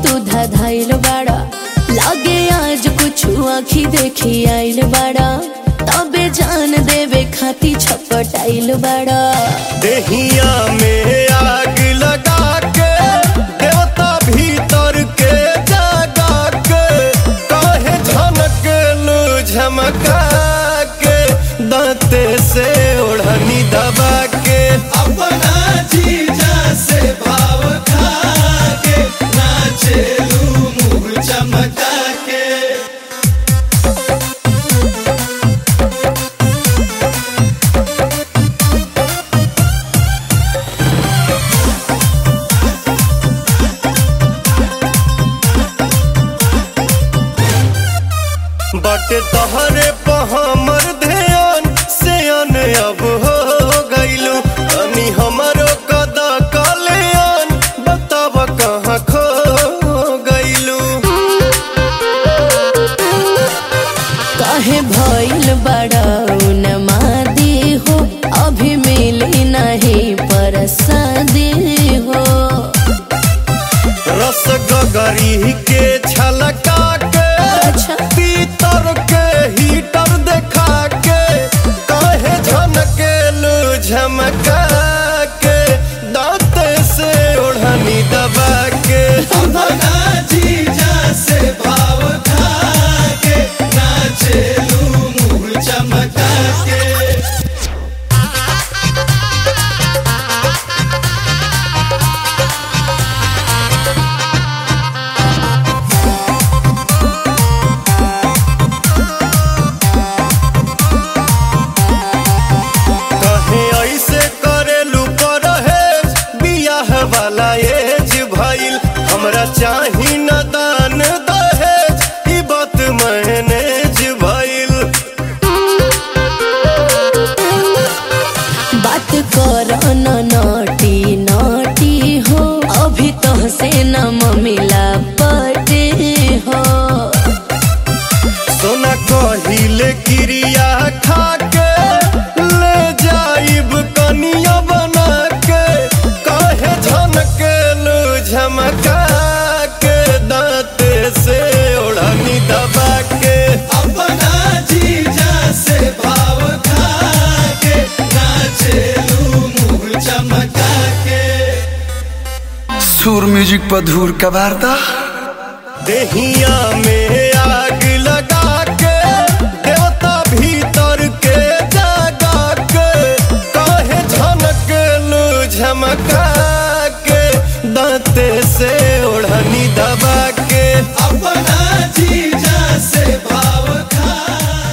तू धधाइल बाड़ा लागे आज कुछ आखी देखी आइल बाड़ा तबे जान देवे खाती छपटाइल बाड़ा देहिया में आग लगा के देवता भीतर के जगा के काहे झनक लू झमका के दांते से ओढ़नी दबा के अपना जीजा से भाव खा के नाचेलू मुंह चमका के बटे तहरे पर हमर ध्यान से अन अब हो गइलू अनी हमरो कदा कल्याण बताब कहाँ खो गइलू काहे भइल बड़ा नमादी हो अभी मिली नहीं परसादी हो रस गगरी के छलका के अच्छा। पीतर के हीटर देखा के काहे झनके लू झमका के दांत से ओढ़नी दबा के अपना जीजा से भाव खा के नाचेलू मुंह चमका के कहे ऐसे करेलू परहेज बियाह वाला एज भइल हमरा चाही न दान दहेज ई बात मैनेज भइल बात कर न नटी नटी हो अभी तो से न मिला पटे हो सोना कहिले क्रिया खा के ले जाइब कनिया बना के काहे झनके लू झमका के दांते से ओढ़नी दबा के अपना जीजा से भाव खा के नाचेलू मुंह चमका के सुर म्यूजिक पर धूर का वार्ता देहिया में आग लगा के देवता भीतर के जगा के काहे झनक लू झमका के दांते से ओढ़नी दबा के अपना जीजा से भाव खा